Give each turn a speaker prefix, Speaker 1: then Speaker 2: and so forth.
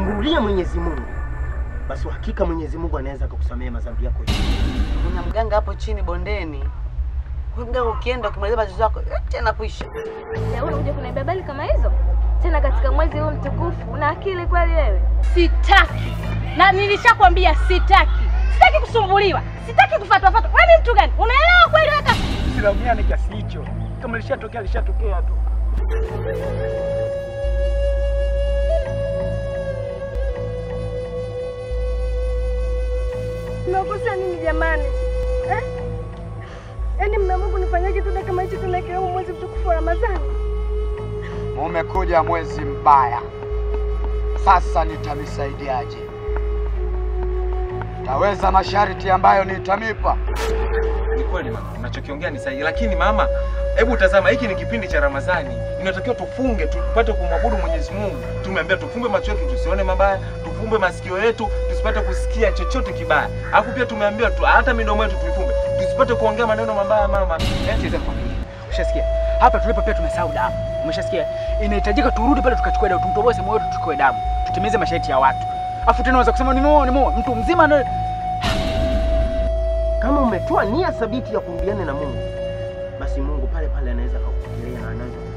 Speaker 1: umrulie Mwenyezi Mungu, basi hakika Mwenyezi Mungu anaweza kukusamehe madhambi yako yote.
Speaker 2: Kuna mganga hapo chini bondeni. Huyo mganga ukienda ukimaliza matatizo yako yote yanakwisha.
Speaker 3: Na wewe unakuja kuniambia habari kama hizo tena katika mwezi huu mtukufu? Una akili kweli wewe?
Speaker 4: Sitaki na nilishakwambia sitaki, sitaki kusumbuliwa, sitaki kufatwafatwa. Wewe ni mtu gani? Unaelewa kweli wewe? kaka?
Speaker 5: Silaumiane kiasi hicho, kama lishatokea lishatokea tu.
Speaker 3: Mnakosa nini jamani eh? Yaani mnaamua kunifanyia kitendo kama hichi tena ikiwa huu mwezi mtukufu wa Ramadhani?
Speaker 6: Umekuja mwezi mbaya, sasa nitamisaidiaje? Taweza masharti ambayo nitamipa.
Speaker 7: Ni kweli mama, unachokiongea ni sahihi, lakini mama, hebu tazama, hiki ni kipindi cha Ramadhani, inatakiwa tufunge tupate kumwabudu Mwenyezi Mungu. Tumeambia tufumbe macho yetu tusione mabaya, tufumbe masikio yetu tusipate kusikia chochote kibaya, alafu pia tumeambiwa tu, hata midomo yetu tuifumbe tusipate kuongea maneno mabaya. Mama,
Speaker 5: Siweza kukwambia. Ushasikia? Hapa tulipo pia tumesahau damu. Umeshasikia? Inahitajika turudi pale tukachukue damu, tumtoboe sehemu yote tuchukue damu. Tutimize masharti ya watu. Afu tena unaweza kusema nimeoa nimeoa mtu mzima ndio
Speaker 1: Kama umetoa nia thabiti ya kurudiana na Mungu, basi Mungu pale pale anaweza kukufikiria na anaweza